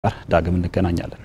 ጋር ዳግም እንገናኛለን።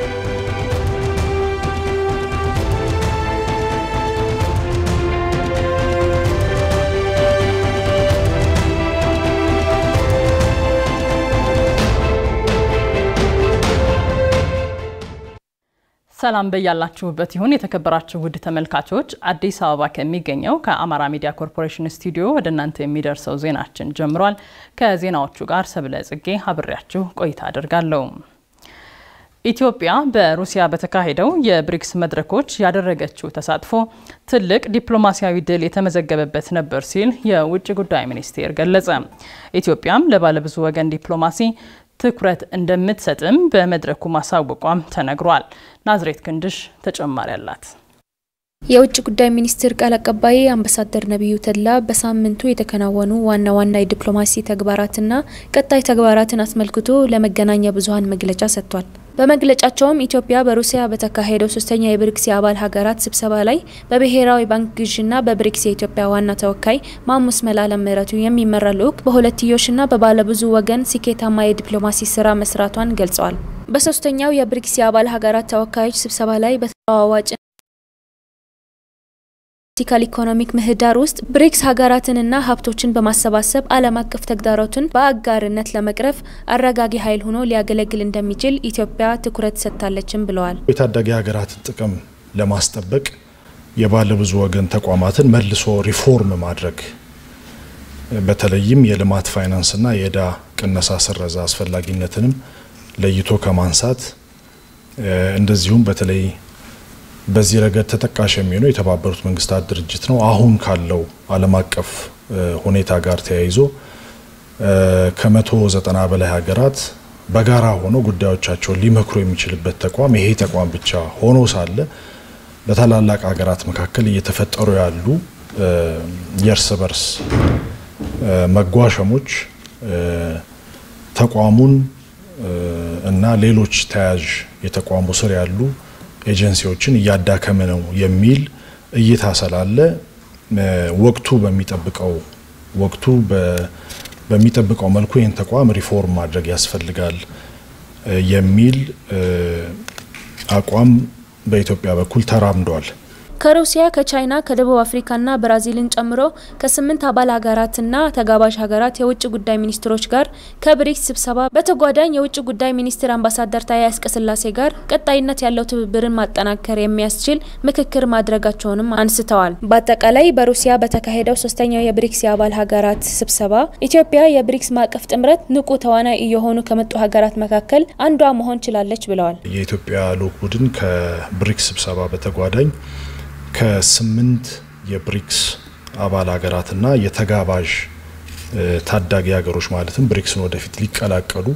ሰላም በያላችሁበት ይሁን የተከበራችሁ ውድ ተመልካቾች፣ አዲስ አበባ ከሚገኘው ከአማራ ሚዲያ ኮርፖሬሽን ስቱዲዮ ወደ እናንተ የሚደርሰው ዜናችን ጀምሯል። ከዜናዎቹ ጋር ሰብለ ጽጌ አብሬያችሁ ቆይታ አድርጋለሁ። ኢትዮጵያ በሩሲያ በተካሄደው የብሪክስ መድረኮች ያደረገችው ተሳትፎ ትልቅ ዲፕሎማሲያዊ ድል የተመዘገበበት ነበር ሲል የውጭ ጉዳይ ሚኒስቴር ገለጸ። ኢትዮጵያም ለባለብዙ ወገን ዲፕሎማሲ ትኩረት እንደምትሰጥም በመድረኩ ማሳወቋም ተነግሯል። ናዝሬት ክንድሽ ተጨማሪ አላት። የውጭ ጉዳይ ሚኒስትር ቃል አቀባይ አምባሳደር ነቢዩ ተድላ በሳምንቱ የተከናወኑ ዋና ዋና የዲፕሎማሲ ተግባራትና ቀጣይ ተግባራትን አስመልክቶ ለመገናኛ ብዙኃን መግለጫ ሰጥቷል። በመግለጫቸውም ኢትዮጵያ በሩሲያ በተካሄደው ሶስተኛ የብሪክስ የአባል ሀገራት ስብሰባ ላይ በብሔራዊ ባንክ ግዥና በብሪክስ የኢትዮጵያ ዋና ተወካይ ማሙስ መላለም ምህረቱ የሚመራ ልዑክ በሁለትዮሽና በባለብዙ ወገን ስኬታማ የዲፕሎማሲ ስራ መስራቷን ገልጸዋል። በሶስተኛው የብሪክስ የአባል ሀገራት ተወካዮች ስብሰባ ላይ በተለዋዋጭ ፖለቲካል ኢኮኖሚክ ምህዳር ውስጥ ብሪክስ ሀገራትንና ሀብቶችን በማሰባሰብ ዓለም አቀፍ ተግዳሮትን በአጋርነት ለመቅረፍ አረጋጊ ኃይል ሆኖ ሊያገለግል እንደሚችል ኢትዮጵያ ትኩረት ሰጥታለችም ብለዋል። የታዳጊ ሀገራትን ጥቅም ለማስጠበቅ የባለብዙ ወገን ተቋማትን መልሶ ሪፎርም ማድረግ በተለይም የልማት ፋይናንስና የዕዳ ቅነሳ ስረዛ አስፈላጊነትንም ለይቶ ከማንሳት እንደዚሁም በተለይ በዚህ ረገድ ተጠቃሽ የሚሆነው የተባበሩት መንግስታት ድርጅት ነው። አሁን ካለው ዓለም አቀፍ ሁኔታ ጋር ተያይዞ ከመቶ ዘጠና በላይ ሀገራት በጋራ ሆኖ ጉዳዮቻቸውን ሊመክሩ የሚችልበት ተቋም ይሄ ተቋም ብቻ ሆኖ ሳለ በታላላቅ ሀገራት መካከል እየተፈጠሩ ያሉ የእርስ በርስ መጓሸሞች ተቋሙን እና ሌሎች ተያያዥ የተቋሙ ስር ያሉ ኤጀንሲዎችን እያዳከመ ነው የሚል እይታ ስላለ ወቅቱ በሚጠብቀው ወቅቱ በሚጠብቀው መልኩ ይህን ተቋም ሪፎርም ማድረግ ያስፈልጋል የሚል አቋም በኢትዮጵያ በኩል ተራምዷል። ከሩሲያ ከቻይና ከደቡብ አፍሪካና ብራዚልን ጨምሮ ከስምንት አባል ሀገራትና ተጋባዥ ሀገራት የውጭ ጉዳይ ሚኒስትሮች ጋር ከብሪክስ ስብሰባ በተጓዳኝ የውጭ ጉዳይ ሚኒስትር አምባሳደር ታዬ አጽቀሥላሴ ጋር ቀጣይነት ያለው ትብብርን ማጠናከር የሚያስችል ምክክር ማድረጋቸውንም አንስተዋል። በአጠቃላይ በሩሲያ በተካሄደው ሶስተኛው የብሪክስ የአባል ሀገራት ስብሰባ ኢትዮጵያ የብሪክስ ማዕቀፍ ጥምረት ንቁ ተዋናይ እየሆኑ ከመጡ ሀገራት መካከል አንዷ መሆን ችላለች ብለዋል። የኢትዮጵያ ልዑክ ቡድን ከብሪክስ ስብሰባ በተጓዳኝ ከስምንት የብሪክስ አባል ሀገራትና የተጋባዥ ታዳጊ ሀገሮች ማለትም ብሪክስን ወደፊት ሊቀላቀሉ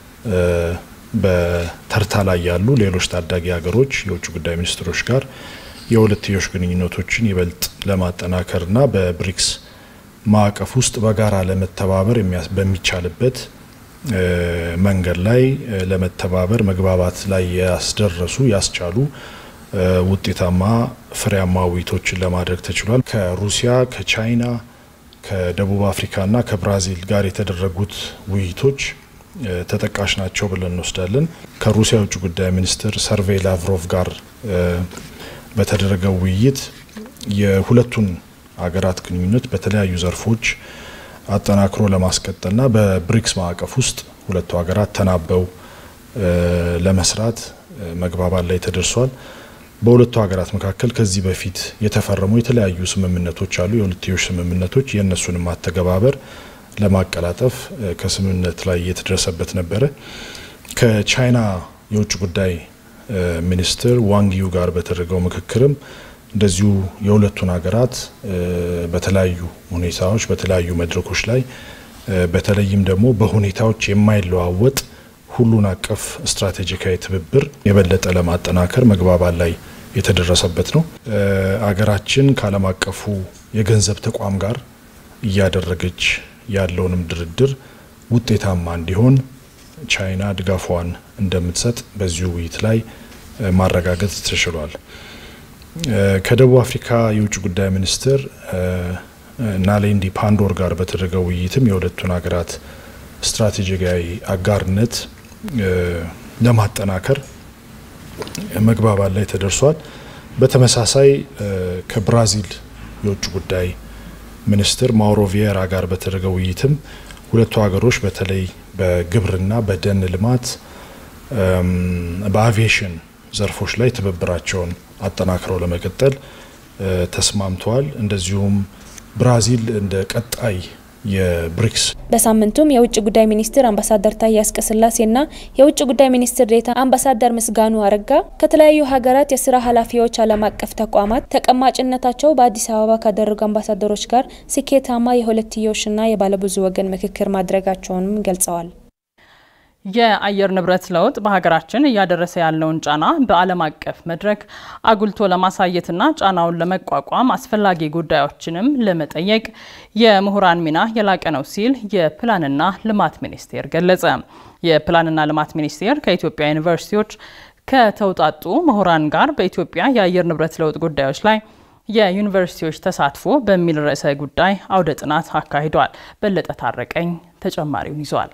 በተርታ ላይ ያሉ ሌሎች ታዳጊ ሀገሮች የውጭ ጉዳይ ሚኒስትሮች ጋር የሁለትዮሽ ግንኙነቶችን ይበልጥ ለማጠናከርና በብሪክስ ማዕቀፍ ውስጥ በጋራ ለመተባበር በሚቻልበት መንገድ ላይ ለመተባበር መግባባት ላይ ያስደረሱ ያስቻሉ ውጤታማ ፍሬያማ ውይይቶችን ለማድረግ ተችሏል። ከሩሲያ፣ ከቻይና፣ ከደቡብ አፍሪካና ከብራዚል ጋር የተደረጉት ውይይቶች ተጠቃሽ ናቸው ብለን እንወስዳለን። ከሩሲያ የውጭ ጉዳይ ሚኒስትር ሰርቬይ ላቭሮቭ ጋር በተደረገው ውይይት የሁለቱን ሀገራት ግንኙነት በተለያዩ ዘርፎች አጠናክሮ ለማስቀጠልና በብሪክስ ማዕቀፍ ውስጥ ሁለቱ ሀገራት ተናበው ለመስራት መግባባት ላይ ተደርሷል። በሁለቱ ሀገራት መካከል ከዚህ በፊት የተፈረሙ የተለያዩ ስምምነቶች አሉ። የሁለትዮሽ ስምምነቶች የእነሱንም አተገባበር ለማቀላጠፍ ከስምምነት ላይ የተደረሰበት ነበረ። ከቻይና የውጭ ጉዳይ ሚኒስትር ዋንጊዩ ጋር በተደረገው ምክክርም እንደዚሁ የሁለቱን ሀገራት በተለያዩ ሁኔታዎች በተለያዩ መድረኮች ላይ በተለይም ደግሞ በሁኔታዎች የማይለዋወጥ ሁሉን አቀፍ ስትራቴጂካዊ ትብብር የበለጠ ለማጠናከር መግባባት ላይ የተደረሰበት ነው። አገራችን ከዓለም አቀፉ የገንዘብ ተቋም ጋር እያደረገች ያለውንም ድርድር ውጤታማ እንዲሆን ቻይና ድጋፏን እንደምትሰጥ በዚሁ ውይይት ላይ ማረጋገጥ ተችሏል። ከደቡብ አፍሪካ የውጭ ጉዳይ ሚኒስትር ናሌንዲ ፓንዶር ጋር በተደረገው ውይይትም የሁለቱን ሀገራት ስትራቴጂካዊ አጋርነት ለማጠናከር መግባባት ላይ ተደርሷል። በተመሳሳይ ከብራዚል የውጭ ጉዳይ ሚኒስትር ማውሮ ቪዬራ ጋር በተደረገ ውይይትም ሁለቱ ሀገሮች በተለይ በግብርና፣ በደን ልማት፣ በአቪዬሽን ዘርፎች ላይ ትብብራቸውን አጠናክረው ለመቀጠል ተስማምተዋል። እንደዚሁም ብራዚል እንደ ቀጣይ የብሪክስ በሳምንቱም የውጭ ጉዳይ ሚኒስትር አምባሳደር ታዬ አጽቀሥላሴና የውጭ ጉዳይ ሚኒስትር ዴኤታ አምባሳደር ምስጋኑ አረጋ ከተለያዩ ሀገራት የስራ ኃላፊዎች ዓለም አቀፍ ተቋማት ተቀማጭነታቸው በአዲስ አበባ ካደረጉ አምባሳደሮች ጋር ስኬታማ የሁለትዮሽና የባለብዙ ወገን ምክክር ማድረጋቸውንም ገልጸዋል። የአየር ንብረት ለውጥ በሀገራችን እያደረሰ ያለውን ጫና በዓለም አቀፍ መድረክ አጉልቶ ለማሳየትና ጫናውን ለመቋቋም አስፈላጊ ጉዳዮችንም ለመጠየቅ የምሁራን ሚና የላቀ ነው ሲል የፕላንና ልማት ሚኒስቴር ገለጸ። የፕላንና ልማት ሚኒስቴር ከኢትዮጵያ ዩኒቨርሲቲዎች ከተውጣጡ ምሁራን ጋር በኢትዮጵያ የአየር ንብረት ለውጥ ጉዳዮች ላይ የዩኒቨርሲቲዎች ተሳትፎ በሚል ርዕሰ ጉዳይ አውደ ጥናት አካሂዷል። በለጠ ታረቀኝ ተጨማሪውን ይዟል።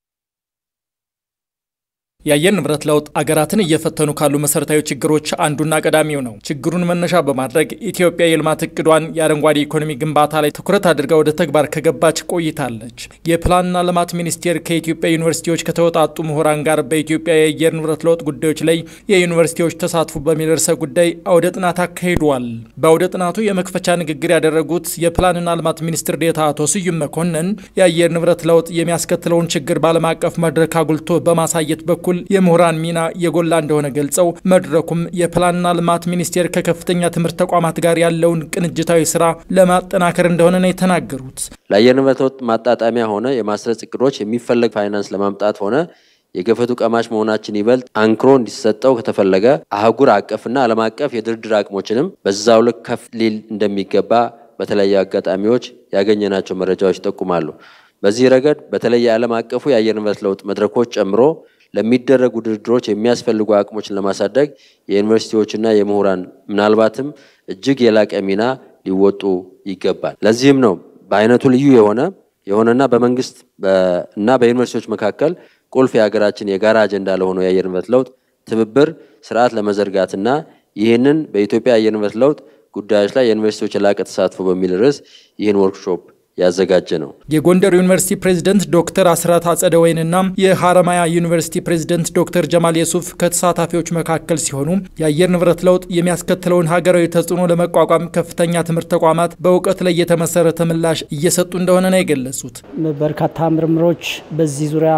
የአየር ንብረት ለውጥ አገራትን እየፈተኑ ካሉ መሰረታዊ ችግሮች አንዱና ቀዳሚው ነው። ችግሩን መነሻ በማድረግ ኢትዮጵያ የልማት እቅዷን የአረንጓዴ ኢኮኖሚ ግንባታ ላይ ትኩረት አድርጋ ወደ ተግባር ከገባች ቆይታለች። የፕላንና ልማት ሚኒስቴር ከኢትዮጵያ ዩኒቨርሲቲዎች ከተወጣጡ ምሁራን ጋር በኢትዮጵያ የአየር ንብረት ለውጥ ጉዳዮች ላይ የዩኒቨርሲቲዎች ተሳትፎ በሚል ርዕሰ ጉዳይ አውደ ጥናት አካሂዷል። በአውደ ጥናቱ የመክፈቻ ንግግር ያደረጉት የፕላንና ልማት ሚኒስትር ዴኤታ አቶ ስዩም መኮንን የአየር ንብረት ለውጥ የሚያስከትለውን ችግር በዓለም አቀፍ መድረክ አጉልቶ በማሳየት በኩል የምሁራን ሚና የጎላ እንደሆነ ገልጸው መድረኩም የፕላንና ልማት ሚኒስቴር ከከፍተኛ ትምህርት ተቋማት ጋር ያለውን ቅንጅታዊ ስራ ለማጠናከር እንደሆነ ነው የተናገሩት። ለአየር ንብረት ለውጥ ማጣጣሚያ ሆነ የማስረጽ እቅዶች የሚፈለግ ፋይናንስ ለማምጣት ሆነ የገፈቱ ቀማሽ መሆናችን ይበልጥ አንክሮ እንዲሰጠው ከተፈለገ አህጉር አቀፍና ዓለም አቀፍ የድርድር አቅሞችንም በዛው ልክ ከፍ ሊል እንደሚገባ በተለያዩ አጋጣሚዎች ያገኘናቸው መረጃዎች ይጠቁማሉ። በዚህ ረገድ በተለይ የዓለም አቀፉ የአየር ንብረት ለውጥ መድረኮች ጨምሮ ለሚደረጉ ድርድሮች የሚያስፈልጉ አቅሞችን ለማሳደግ የዩኒቨርሲቲዎችና የምሁራን ምናልባትም እጅግ የላቀ ሚና ሊወጡ ይገባል። ለዚህም ነው በአይነቱ ልዩ የሆነ የሆነና በመንግስት እና በዩኒቨርሲቲዎች መካከል ቁልፍ የሀገራችን የጋራ አጀንዳ ለሆነው የአየር ንብረት ለውጥ ትብብር ስርዓት ለመዘርጋትና ይህንን በኢትዮጵያ የአየር ንብረት ለውጥ ጉዳዮች ላይ የዩኒቨርሲቲዎች የላቀ ተሳትፎ በሚል ርዕስ ይህን ወርክሾፕ ያዘጋጀ ነው። የጎንደር ዩኒቨርሲቲ ፕሬዝደንት ዶክተር አስራት አጸደ ወይንና የሀረማያ ዩኒቨርሲቲ ፕሬዝደንት ዶክተር ጀማል የሱፍ ከተሳታፊዎች መካከል ሲሆኑ የአየር ንብረት ለውጥ የሚያስከትለውን ሀገራዊ ተጽዕኖ ለመቋቋም ከፍተኛ ትምህርት ተቋማት በእውቀት ላይ የተመሰረተ ምላሽ እየሰጡ እንደሆነ ነው የገለጹት። በርካታ ምርምሮች በዚህ ዙሪያ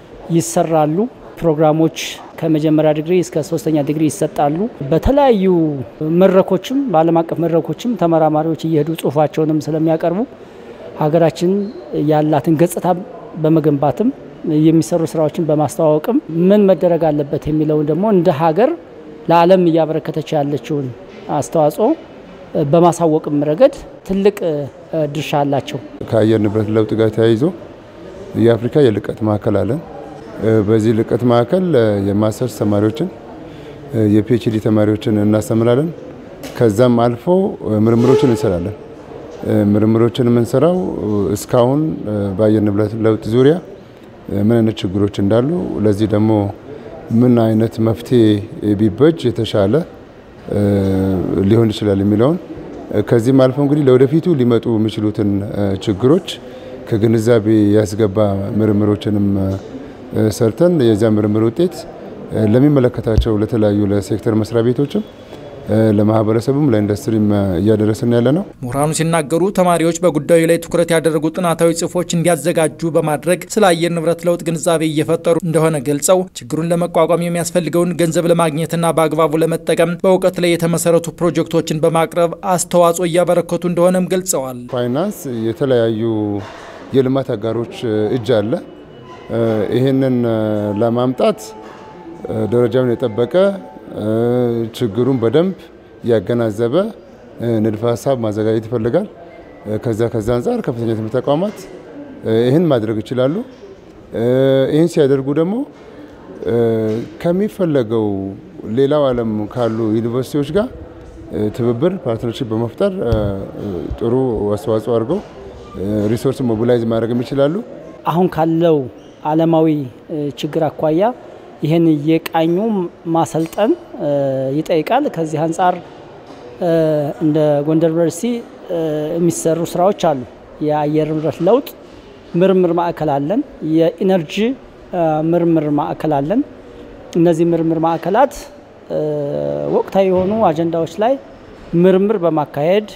ይሰራሉ። ፕሮግራሞች ከመጀመሪያ ዲግሪ እስከ ሶስተኛ ዲግሪ ይሰጣሉ። በተለያዩ መድረኮችም በዓለም አቀፍ መድረኮችም ተመራማሪዎች እየሄዱ ጽሁፋቸውንም ስለሚያቀርቡ ሀገራችን ያላትን ገጽታ በመገንባትም የሚሰሩ ስራዎችን በማስተዋወቅም ምን መደረግ አለበት የሚለውን ደግሞ እንደ ሀገር ለዓለም እያበረከተች ያለችውን አስተዋጽኦ በማሳወቅም ረገድ ትልቅ ድርሻ አላቸው። ከአየር ንብረት ለውጥ ጋር ተያይዞ የአፍሪካ የልቀት ማዕከል አለን። በዚህ ልቀት ማዕከል የማስተርስ ተማሪዎችን የፒኤችዲ ተማሪዎችን እናስተምራለን። ከዛም አልፎ ምርምሮችን እንሰራለን። ምርምሮችን የምንሰራው እስካሁን በአየር ንብረት ለውጥ ዙሪያ ምን አይነት ችግሮች እንዳሉ፣ ለዚህ ደግሞ ምን አይነት መፍትሄ ቢበጅ የተሻለ ሊሆን ይችላል የሚለውን ከዚህም አልፎ እንግዲህ ለወደፊቱ ሊመጡ የሚችሉትን ችግሮች ከግንዛቤ ያስገባ ምርምሮችንም ሰርተን የዚያ ምርምር ውጤት ለሚመለከታቸው ለተለያዩ ለሴክተር መስሪያ ቤቶችም ለማህበረሰቡም ለኢንዱስትሪም እያደረስን ያለ ነው። ምሁራኑ ሲናገሩ ተማሪዎች በጉዳዩ ላይ ትኩረት ያደረጉ ጥናታዊ ጽሑፎች እንዲያዘጋጁ በማድረግ ስለ አየር ንብረት ለውጥ ግንዛቤ እየፈጠሩ እንደሆነ ገልጸው ችግሩን ለመቋቋም የሚያስፈልገውን ገንዘብ ለማግኘትና በአግባቡ ለመጠቀም በእውቀት ላይ የተመሰረቱ ፕሮጀክቶችን በማቅረብ አስተዋጽኦ እያበረከቱ እንደሆነም ገልጸዋል። ፋይናንስ የተለያዩ የልማት አጋሮች እጅ አለ። ይህንን ለማምጣት ደረጃውን የጠበቀ ችግሩን በደንብ ያገናዘበ ንድፈ ሀሳብ ማዘጋጀት ይፈልጋል። ከዛ ከዛ አንጻር ከፍተኛ ትምህርት ተቋማት ይህን ማድረግ ይችላሉ። ይህን ሲያደርጉ ደግሞ ከሚፈለገው ሌላው ዓለም ካሉ ዩኒቨርሲቲዎች ጋር ትብብር ፓርትነርሽፕ በመፍጠር ጥሩ አስተዋጽኦ አድርገው ሪሶርስ ሞቢላይዝ ማድረግም ይችላሉ። አሁን ካለው ዓለማዊ ችግር አኳያ ይህን እየቃኙ ማሰልጠን ይጠይቃል። ከዚህ አንጻር እንደ ጎንደር ዩኒቨርሲቲ የሚሰሩ ስራዎች አሉ። የአየር ንብረት ለውጥ ምርምር ማዕከል አለን። የኢነርጂ ምርምር ማዕከል አለን። እነዚህ ምርምር ማዕከላት ወቅታዊ የሆኑ አጀንዳዎች ላይ ምርምር በማካሄድ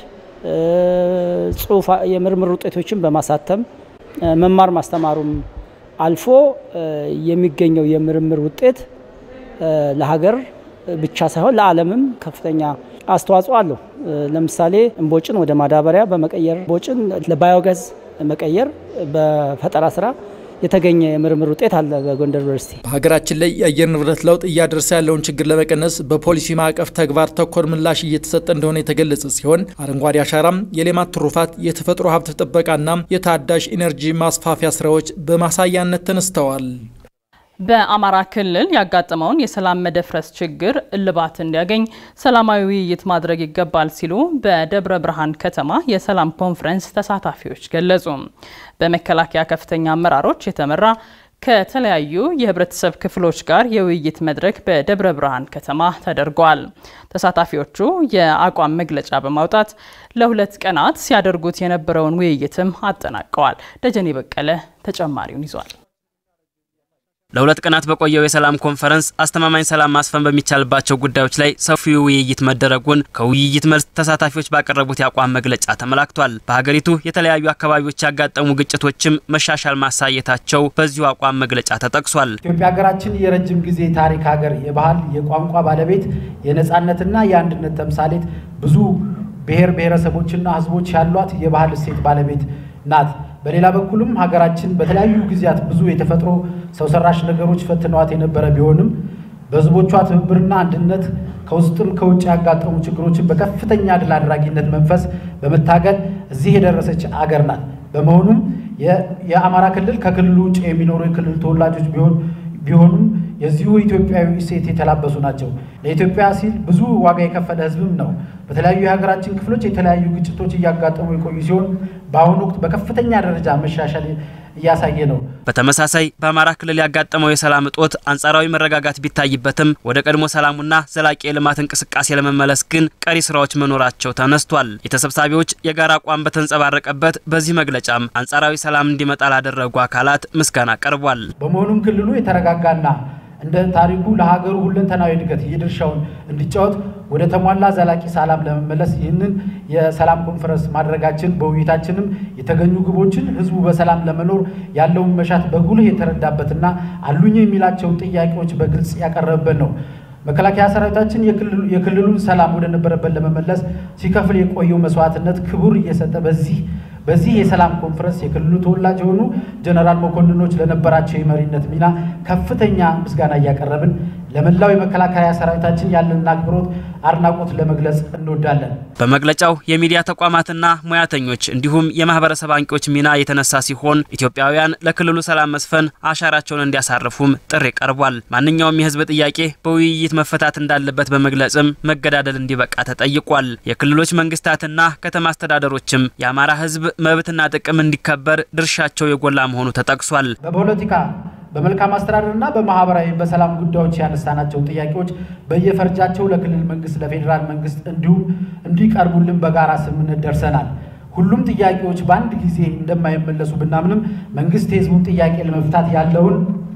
ጽሁፍ የምርምር ውጤቶችን በማሳተም መማር ማስተማሩም አልፎ የሚገኘው የምርምር ውጤት ለሀገር ብቻ ሳይሆን ለዓለምም ከፍተኛ አስተዋጽኦ አለው። ለምሳሌ እምቦጭን ወደ ማዳበሪያ በመቀየር እምቦጭን ለባዮጋዝ መቀየር በፈጠራ ስራ የተገኘ የምርምር ውጤት አለ በጎንደር ዩኒቨርሲቲ። በሀገራችን ላይ የአየር ንብረት ለውጥ እያደረሰ ያለውን ችግር ለመቀነስ በፖሊሲ ማዕቀፍ ተግባር ተኮር ምላሽ እየተሰጠ እንደሆነ የተገለጸ ሲሆን አረንጓዴ አሻራም፣ የሌማት ትሩፋት፣ የተፈጥሮ ሀብት ጥበቃና የታዳሽ ኢነርጂ ማስፋፊያ ስራዎች በማሳያነት ተነስተዋል። በአማራ ክልል ያጋጠመውን የሰላም መደፍረስ ችግር እልባት እንዲያገኝ ሰላማዊ ውይይት ማድረግ ይገባል ሲሉ በደብረ ብርሃን ከተማ የሰላም ኮንፈረንስ ተሳታፊዎች ገለጹ። በመከላከያ ከፍተኛ አመራሮች የተመራ ከተለያዩ የህብረተሰብ ክፍሎች ጋር የውይይት መድረክ በደብረ ብርሃን ከተማ ተደርጓል። ተሳታፊዎቹ የአቋም መግለጫ በማውጣት ለሁለት ቀናት ሲያደርጉት የነበረውን ውይይትም አጠናቀዋል። ደጀኔ በቀለ ተጨማሪውን ይዟል። ለሁለት ቀናት በቆየው የሰላም ኮንፈረንስ አስተማማኝ ሰላም ማስፈን በሚቻልባቸው ጉዳዮች ላይ ሰፊ ውይይት መደረጉን ከውይይት መልስ ተሳታፊዎች ባቀረቡት የአቋም መግለጫ ተመላክቷል። በሀገሪቱ የተለያዩ አካባቢዎች ያጋጠሙ ግጭቶችም መሻሻል ማሳየታቸው በዚሁ አቋም መግለጫ ተጠቅሷል። ኢትዮጵያ ሀገራችን የረጅም ጊዜ ታሪክ ሀገር፣ የባህል የቋንቋ ባለቤት፣ የነጻነትና የአንድነት ተምሳሌት፣ ብዙ ብሔር ብሔረሰቦችና ህዝቦች ያሏት የባህል እሴት ባለቤት ናት። በሌላ በኩልም ሀገራችን በተለያዩ ጊዜያት ብዙ የተፈጥሮ ሰው ሰራሽ ነገሮች ፈትነዋት የነበረ ቢሆንም በህዝቦቿ ትብብርና አንድነት ከውስጥም ከውጭ ያጋጠሙ ችግሮችን በከፍተኛ ድል አድራጊነት መንፈስ በመታገል እዚህ የደረሰች አገር ናት። በመሆኑም የአማራ ክልል ከክልሉ ውጭ የሚኖሩ የክልል ተወላጆች ቢሆን ቢሆኑም የዚሁ ኢትዮጵያዊ እሴት የተላበሱ ናቸው። ለኢትዮጵያ ሲል ብዙ ዋጋ የከፈለ ህዝብም ነው። በተለያዩ የሀገራችን ክፍሎች የተለያዩ ግጭቶች እያጋጠሙ የቆዩ ሲሆን በአሁኑ ወቅት በከፍተኛ ደረጃ መሻሻል እያሳየ ነው። በተመሳሳይ በአማራ ክልል ያጋጠመው የሰላም እጦት አንጻራዊ መረጋጋት ቢታይበትም ወደ ቀድሞ ሰላሙና ዘላቂ የልማት እንቅስቃሴ ለመመለስ ግን ቀሪ ስራዎች መኖራቸው ተነስቷል። የተሰብሳቢዎች የጋራ አቋም በተንጸባረቀበት በዚህ መግለጫም አንጻራዊ ሰላም እንዲመጣ ላደረጉ አካላት ምስጋና ቀርቧል። በመሆኑም ክልሉ የተረጋጋና እንደ ታሪኩ ለሀገሩ ሁለንተናዊ እድገት የድርሻውን እንዲጫወት ወደ ተሟላ ዘላቂ ሰላም ለመመለስ ይህንን የሰላም ኮንፈረንስ ማድረጋችን በውይይታችንም የተገኙ ግቦችን ህዝቡ በሰላም ለመኖር ያለውን መሻት በጉልህ የተረዳበትና አሉኝ የሚላቸውን ጥያቄዎች በግልጽ ያቀረበበት ነው። መከላከያ ሰራዊታችን የክልሉን ሰላም ወደ ነበረበት ለመመለስ ሲከፍል የቆየው መስዋዕትነት ክቡር እየሰጠ በዚህ በዚህ የሰላም ኮንፈረንስ የክልሉ ተወላጅ የሆኑ ጀነራል መኮንኖች ለነበራቸው የመሪነት ሚና ከፍተኛ ምስጋና እያቀረብን ለመላው የመከላከያ ሰራዊታችን ያለንን አክብሮት፣ አድናቆት ለመግለጽ እንወዳለን። በመግለጫው የሚዲያ ተቋማትና ሙያተኞች እንዲሁም የማህበረሰብ አንቂዎች ሚና የተነሳ ሲሆን ኢትዮጵያውያን ለክልሉ ሰላም መስፈን አሻራቸውን እንዲያሳርፉም ጥሪ ቀርቧል። ማንኛውም የህዝብ ጥያቄ በውይይት መፈታት እንዳለበት በመግለጽም መገዳደል እንዲበቃ ተጠይቋል። የክልሎች መንግስታትና ከተማ አስተዳደሮችም የአማራ ህዝብ መብትና ጥቅም እንዲከበር ድርሻቸው የጎላ መሆኑ ተጠቅሷል። በፖለቲካ በመልካም አስተዳደርና በማህበራዊ በሰላም ጉዳዮች ያነሳናቸው ጥያቄዎች በየፈርጃቸው ለክልል መንግስት፣ ለፌዴራል መንግስት እንዲሁም እንዲቀርቡልን በጋራ ስምምነት ደርሰናል። ሁሉም ጥያቄዎች በአንድ ጊዜ እንደማይመለሱ ብናምንም መንግስት የህዝቡን ጥያቄ ለመፍታት ያለውን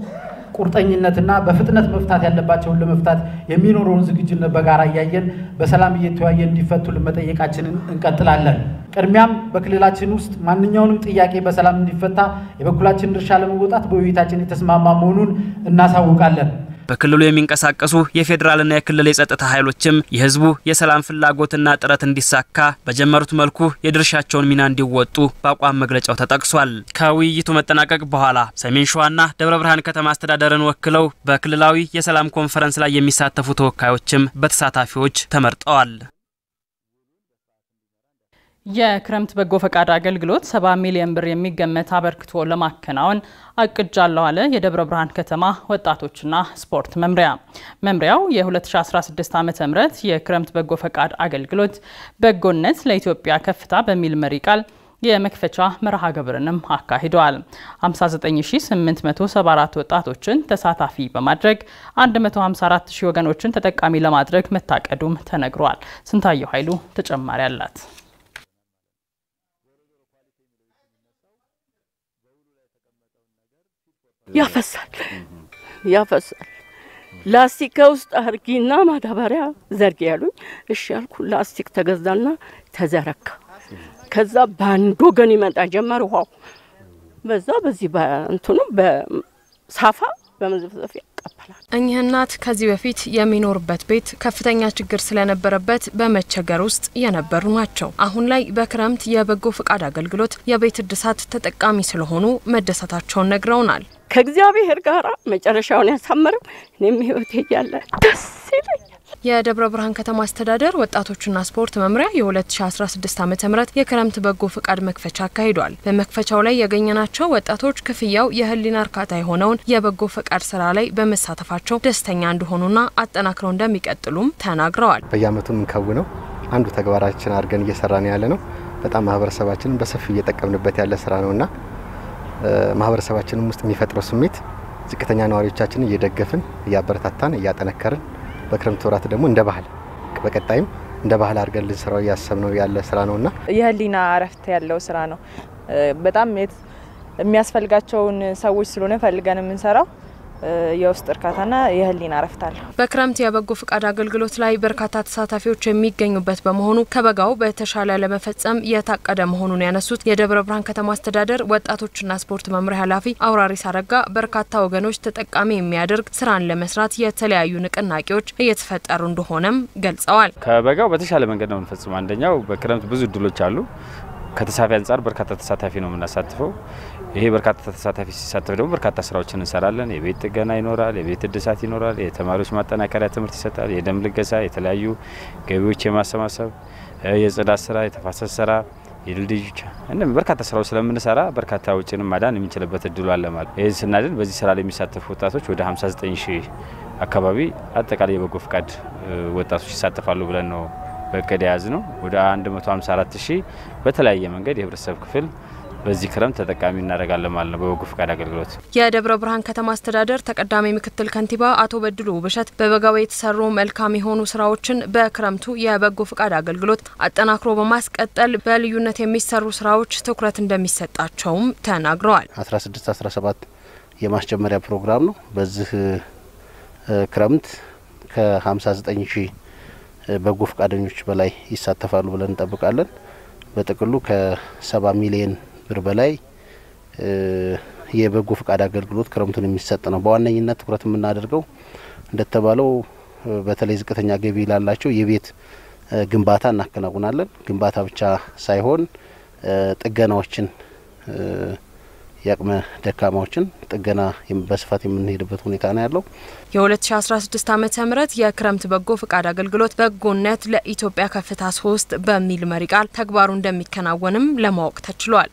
ቁርጠኝነትና በፍጥነት መፍታት ያለባቸውን ለመፍታት የሚኖረውን ዝግጁነት በጋራ እያየን በሰላም እየተወያየን እንዲፈቱልን መጠየቃችንን እንቀጥላለን። ቅድሚያም በክልላችን ውስጥ ማንኛውንም ጥያቄ በሰላም እንዲፈታ የበኩላችን ድርሻ ለመወጣት በውይይታችን የተስማማ መሆኑን እናሳውቃለን። በክልሉ የሚንቀሳቀሱ የፌዴራልና የክልል የጸጥታ ኃይሎችም የህዝቡ የሰላም ፍላጎትና ጥረት እንዲሳካ በጀመሩት መልኩ የድርሻቸውን ሚና እንዲወጡ በአቋም መግለጫው ተጠቅሷል። ከውይይቱ መጠናቀቅ በኋላ ሰሜን ሸዋና ደብረ ብርሃን ከተማ አስተዳደርን ወክለው በክልላዊ የሰላም ኮንፈረንስ ላይ የሚሳተፉ ተወካዮችም በተሳታፊዎች ተመርጠዋል። የክረምት በጎ ፈቃድ አገልግሎት 70 ሚሊዮን ብር የሚገመት አበርክቶ ለማከናወን አቅጃለሁ አለ የደብረ ብርሃን ከተማ ወጣቶችና ስፖርት መምሪያ። መምሪያው የ2016 ዓ ም የክረምት በጎ ፈቃድ አገልግሎት በጎነት ለኢትዮጵያ ከፍታ በሚል መሪ ቃል የመክፈቻ መርሃ ግብርንም አካሂደዋል። 59874 ወጣቶችን ተሳታፊ በማድረግ 154 ሺህ ወገኖችን ተጠቃሚ ለማድረግ መታቀዱም ተነግሯል። ስንታየው ኃይሉ ተጨማሪ አላት። ያፈሳል ያፈሳል። ላስቲክ ከውስጥ አርጊና ማዳበሪያ ዘርጊ ያሉኝ፣ እሺ ያልኩ። ላስቲክ ተገዛና ተዘረካ። ከዛ በአንድ ወገን ይመጣ ጀመር ውሃው። በዛ በዚህ በእንትኑ በሳፋ በመዘፍዘፊያ ይቀበላል። እኚህ እናት ከዚህ በፊት የሚኖሩበት ቤት ከፍተኛ ችግር ስለነበረበት በመቸገር ውስጥ የነበሩ ናቸው። አሁን ላይ በክረምት የበጎ ፍቃድ አገልግሎት የቤት እድሳት ተጠቃሚ ስለሆኑ መደሰታቸውን ነግረውናል። ከእግዚአብሔር ጋር መጨረሻውን ያሳምረው። እኔም ህይወቴ እያለ ደስ ይለኛል። የደብረ ብርሃን ከተማ አስተዳደር ወጣቶችና ስፖርት መምሪያ የ2016 ዓ ም የክረምት በጎ ፍቃድ መክፈቻ አካሂዷል። በመክፈቻው ላይ ያገኘናቸው ወጣቶች ክፍያው የህሊና እርካታ የሆነውን የበጎ ፈቃድ ስራ ላይ በመሳተፋቸው ደስተኛ እንደሆኑና አጠናክረው እንደሚቀጥሉም ተናግረዋል። በየአመቱ የምንከውነው አንዱ ተግባራችን አድርገን እየሰራን ያለ ነው። በጣም ማህበረሰባችንን በሰፊ እየጠቀምንበት ያለ ስራ ነውና ማህበረሰባችንም ውስጥ የሚፈጥረው ስሜት ዝቅተኛ ነዋሪዎቻችንን እየደገፍን እያበረታታን እያጠነከርን በክረምት ወራት ደግሞ እንደ ባህል በቀጣይም እንደ ባህል አድርገን ልንሰራው እያሰብነው ያለ ስራ ነውና የህሊና እረፍት ያለው ስራ ነው። በጣም የሚያስፈልጋቸውን ሰዎች ስለሆነ ፈልገን የምንሰራው የውስጥ እርካታና የህሊና እረፍት አለው። በክረምት የበጎ ፍቃድ አገልግሎት ላይ በርካታ ተሳታፊዎች የሚገኙበት በመሆኑ ከበጋው በተሻለ ለመፈጸም የታቀደ መሆኑን ያነሱት የደብረ ብርሃን ከተማ አስተዳደር ወጣቶችና ስፖርት መምሪያ ኃላፊ አውራሪስ አረጋ በርካታ ወገኖች ተጠቃሚ የሚያደርግ ስራን ለመስራት የተለያዩ ንቅናቄዎች እየተፈጠሩ እንደሆነም ገልጸዋል። ከበጋው በተሻለ መንገድ ነው የምንፈጽመው። አንደኛው በክረምት ብዙ እድሎች አሉ። ከተሳታፊ አንጻር በርካታ ተሳታፊ ነው የምናሳትፈው። ይሄ በርካታ ተሳታፊ ሲሳተፍ ደግሞ በርካታ ስራዎችን እንሰራለን። የቤት ጥገና ይኖራል፣ የቤት እድሳት ይኖራል፣ የተማሪዎች ማጠናከሪያ ትምህርት ይሰጣል፣ የደም ልገሳ፣ የተለያዩ ገቢዎች የማሰባሰብ የጽዳት ስራ፣ የተፋሰስ ስራ፣ የድልድዮች እንደም በርካታ ስራዎች ስለምንሰራ በርካታ ውጭንም ማዳን የምንችልበት እድሉ አለ ማለት ይህን ስናድን በዚህ ስራ ላይ የሚሳተፉ ወጣቶች ወደ 59 ሺህ አካባቢ አጠቃላይ የበጎ ፍቃድ ወጣቶች ይሳተፋሉ ብለን ነው በእቅድ የያዝ ነው። ወደ 154 ሺህ በተለያየ መንገድ የህብረተሰብ ክፍል በዚህ ክረምት ተጠቃሚ እናደርጋለን ማለት ነው በበጎ ፍቃድ አገልግሎት። የደብረ ብርሃን ከተማ አስተዳደር ተቀዳሚ ምክትል ከንቲባ አቶ በድሉ ውብሸት በበጋው የተሰሩ መልካም የሆኑ ስራዎችን በክረምቱ የበጎ ፍቃድ አገልግሎት አጠናክሮ በማስቀጠል በልዩነት የሚሰሩ ስራዎች ትኩረት እንደሚሰጣቸውም ተናግረዋል። 16 17 የማስጀመሪያ ፕሮግራም ነው። በዚህ ክረምት ከ59 ሺህ በጎ ፈቃደኞች በላይ ይሳተፋሉ ብለን እንጠብቃለን። በጥቅሉ ከሰባ ሚሊየን ብር በላይ የበጎ ፈቃድ አገልግሎት ክረምቱን የሚሰጥ ነው። በዋነኝነት ትኩረት የምናደርገው እንደተባለው በተለይ ዝቅተኛ ገቢ ላላቸው የቤት ግንባታ እናከናውናለን። ግንባታ ብቻ ሳይሆን ጥገናዎችን የአቅመ ደካማዎችን ጥገና በስፋት የምንሄድበት ሁኔታ ነው ያለው። የ2016 ዓ ም የክረምት በጎ ፍቃድ አገልግሎት በጎነት ለኢትዮጵያ ከፍታ ሶስት በሚል መሪ ቃል ተግባሩ እንደሚከናወንም ለማወቅ ተችሏል።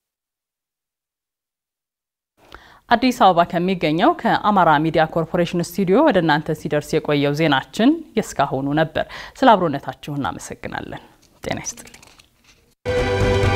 አዲስ አበባ ከሚገኘው ከአማራ ሚዲያ ኮርፖሬሽን ስቱዲዮ ወደ እናንተ ሲደርስ የቆየው ዜናችን የእስካሁኑ ነበር። ስለ አብሮነታችሁ እናመሰግናለን። ጤና ይስጥልኝ።